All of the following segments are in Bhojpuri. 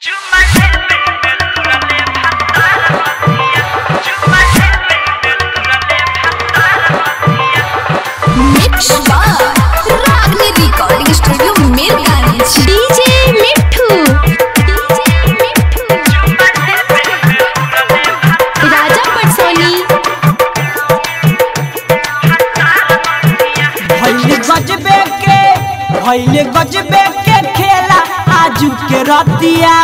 Mix Ragini recording studio Mirganj DJ Mithu Raja Patsoni भैले गजबे के भैले गजबे के खेला आजू के रतिया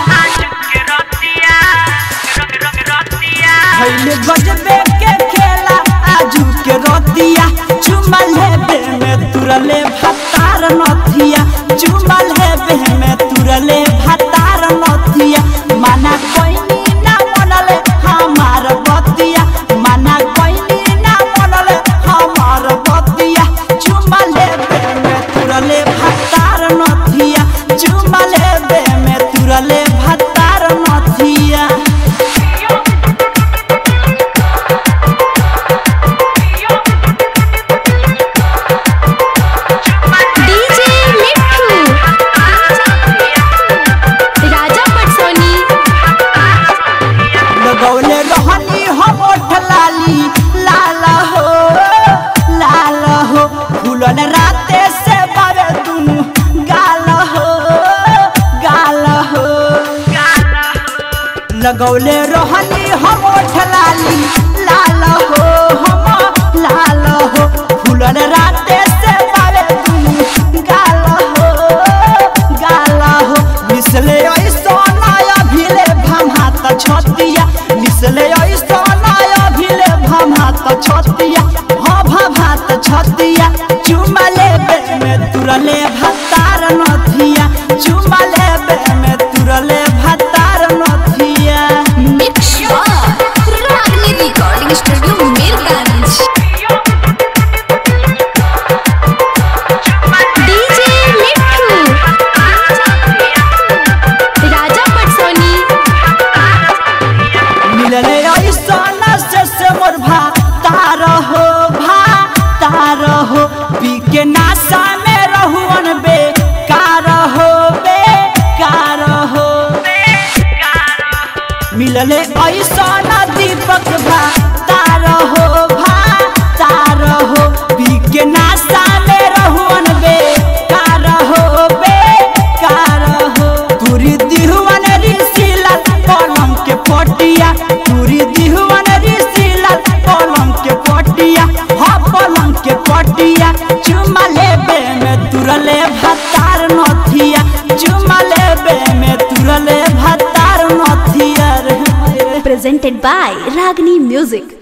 भैले गजबे के खेला आजू के रतिया चुमा लेबे में तुरले भतार नथिया चुमा लेबे में तुरले भतार नथिया माना कोई ना मनले हमार बतिया माना कोई ना मनले हमार बतिया चुमा लेबे में तुरले भतार नथिया चुमा लेबे में तुरले भतार नथिया डीजे मिठू राजा पटसोनी लगौले रहनी हम ओठ लाली लाल हो लाल हो फूलन राते से बावे दुनु गाल हो गाल हो लगौले रहनी हम ओठ लाली लाल हो हम लाल हो फूलन राते से बावे दुनु गाल हो गाल हो मिसले ऐसा नया भिले भात छतिया मिसले ऐसा नया भिले भात छतिया हाँ भात छतिया चुमा लेबे में तुरले भतार नथिया चुमा लेबे में तुरले भतार नथिया mix Ragini recording studio Mirganj DJ Mithu Raja Patsoni मिलले ऐसा से से मोर भा तार हो भा तार हो पी के नासा में रहुअन बे कार हो बे कार हो मिलले ऐसा दीपक भा तार हो भा तार हो पी के नासा में रहुअन बे कार हो बे कार हो तुरी दिहुअन ऋषिला कलम के पटिया तुरी दिहुअन ऋषिला कलम के पटिया हा पलम के पटिया चुमा लेबे में तुरले भतार नथिया चुमा लेबे में तुरले भतार नथिया रे presented by Ragni Music.